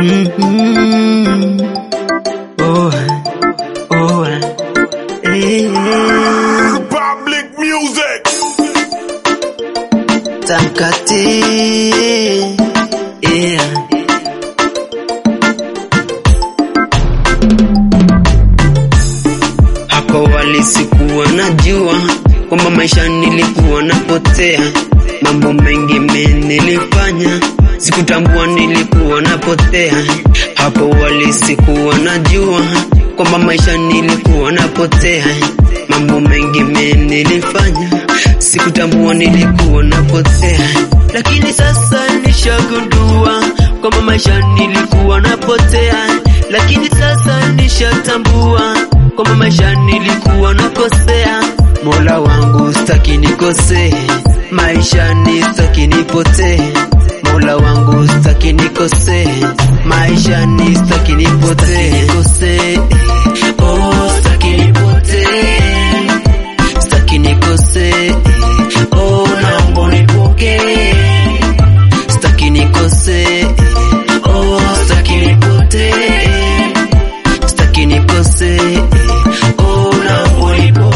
Mhm. Oh, oh, eh, Public music. Tamkate, yeah. Hapo wali sikuwa najua kwamba maisha nilikuwa napotea, mambo mengi mimi nilifanya, sikutambua nilikuwa napotea. Hapo wali sikuwa najua kwamba maisha nilikuwa napotea, mambo mengi mimi nilifanya, sikutambua nilikuwa napotea, lakini sasa nishagundua kwamba maisha nilikuwa napotea, lakini sasa nishatambua kwamba maisha nilikuwa nakosea. Mola wangu staki nikosee, maisha ni staki nipotee. Mola wangu staki nikosee, maisha ni staki nipotee. Nikosee, oh staki nipotee, staki nikosee, oh naomba unipokee, staki nikosee, oh staki nipotee staki nikose oh, naomba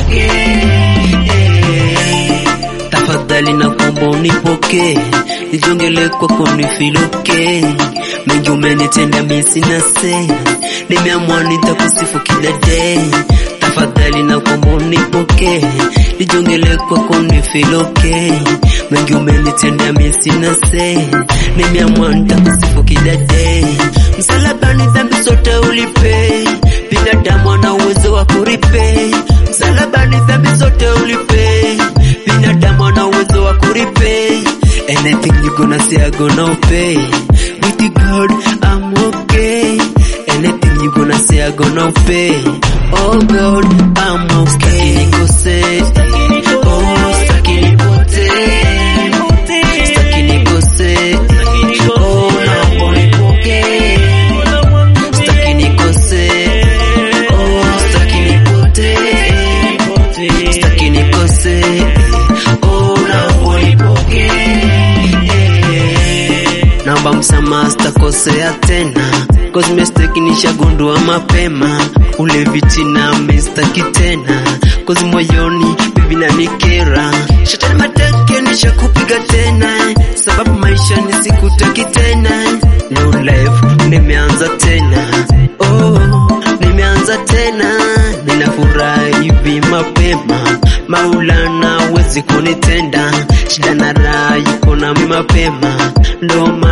unipokee tafadhali na kuomba unipokee nijongele kwako nifiloke mengi umenitenda mi sina se nimeamua nitakusifu kila day tafadhali na kuomba unipokee nijongele kwako nifiloke mengi umenitenda mi sina se nimeamua nitakusifu kila day msalabani dhambi zote ulipe binadamu ana uwezo wa kuripe msalabani dhambi zote ulipe binadamu ana uwezo wa kuripe anything you gonna say I gonna pay with you God I'm okay anything you gonna say I gonna pay oh God I'm okay nikose oh staki nipotee staki nikose oh naomba unipokee staki nikose oh staki nipotee staki nikose oh naomba unipokee naomba msamaha sitakosea tena cause mistake nishagundua mapema ule vitina mistaki tena cause moyoni bibi na nikera shetani mateke nishakupiga tena sababu maisha nisikutaki tena new life nimeanza tena oh nimeanza tena ninafurahi hivi mapema maulana wezi kunitenda shida na raha yuko nami mapema ndo